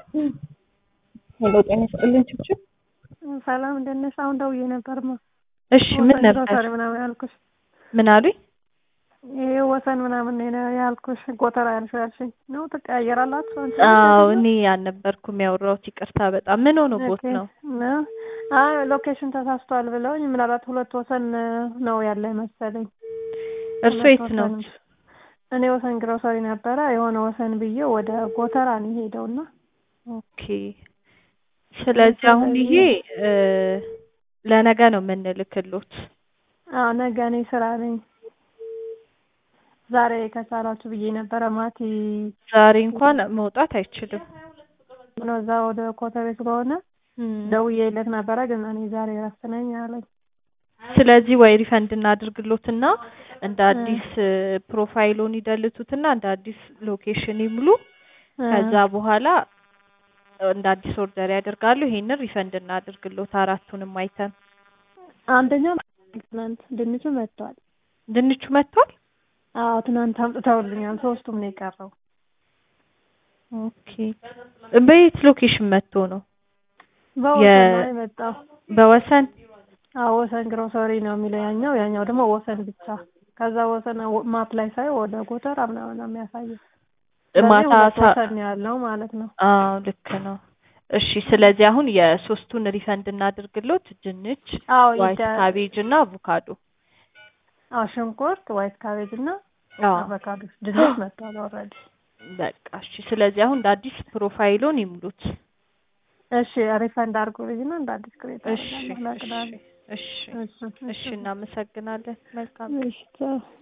ሄሎ ጤና ይስጥልኝ ችብችብ። ሰላም እንደት ነሽ? አሁን ደውዬ ነበርማ። እሺ ምን ነበር? ግሮሰሪ ምናምን ያልኩሽ ምን አሉኝ? ይሄ ወሰን ምናምን ነው ያልኩሽ። ጎተራ ያልሽው ያልሽኝ ነው። ትቀያየራላችሁ? አንቺ አዎ እኔ አልነበርኩም ያወራሁት፣ ይቅርታ በጣም ምን ሆኖ ቦት ነው? ነው አይ ሎኬሽን ተሳስቷል ብለውኝ ምናልባት ሁለት ወሰን ነው ያለ መሰለኝ። እርሶ ሁለት የት ነው? ወሰን። እኔ ወሰን ግሮሰሪ ነበረ የሆነ ወሰን ብዬ ወደ ጎተራ ነው የሄደውና ኦኬ። ስለዚህ አሁን ይሄ እ ለነገ ነው የምንልክሎት። አዎ ነገ እኔ ስራ ነኝ። ዛሬ ከቻላችሁ ብዬ ነበረ። ማቲ ዛሬ እንኳን መውጣት አይችልም። ነው እዛ ወደ ኮተቤ ስለሆነ እም። ደውዬለት ነበረ፣ ግን እኔ ዛሬ እረፍት ነኝ አለኝ። ስለዚህ ወይ ሪፈንድ እናድርግሎትና እንደ አዲስ ፕሮፋይሉን ይደልቱትና እንደ አዲስ ሎኬሽን ይሙሉ። ከዛ በኋላ እንደ አዲስ ኦርደር ያደርጋሉ። ይሄንን ሪፈንድ እናድርግሎት አራቱንም አይተን። አንደኛው ትናንት ድንቹ መጥቷል። ድንቹ መጥቷል። አዎ ትናንት አምጥተውልኛል። ሶስቱም ነው የቀረው። ኦኬ። በየት ሎኬሽን መጥቶ ነው? በወሰን ነው የመጣው። በወሰን አዎ ወሰን ግሮሰሪ ነው የሚለው ያኛው፣ ያኛው ደግሞ ወሰን ብቻ። ከዛ ወሰን ማፕ ላይ ሳይ ወደ ጎተራ ምናምን ነው የሚያሳየው። ስለዚህ ማታ ሁለት ሳ- ወሰን ነው ያለው ማለት ነው። አዎ ልክ ነው። እሺ ስለዚህ አሁን የሶስቱን ሪፈንድ እናድርግሎት። ድንች፣ አዎ ዋይት ይደ- ካቤጅ እና አቮካዶ። አዎ ሽንኩርት፣ ዋይት ካቤጅ እና አዎ አቮካዶ ድንች መጥቷል ኦልሬዲ። በቃ እሺ። ስለዚህ አሁን እንደ አዲስ ፕሮፋይሉን ይሙሉት። እሺ ሪፈንድ አድርጉልኝና እንደ አዲስ ክሬት እሺ አደርጋለሁ ለቅዳሜ። እሺ እሺ እሺ እሺ እናመሰግናለን። መልካም እሺ ቻው።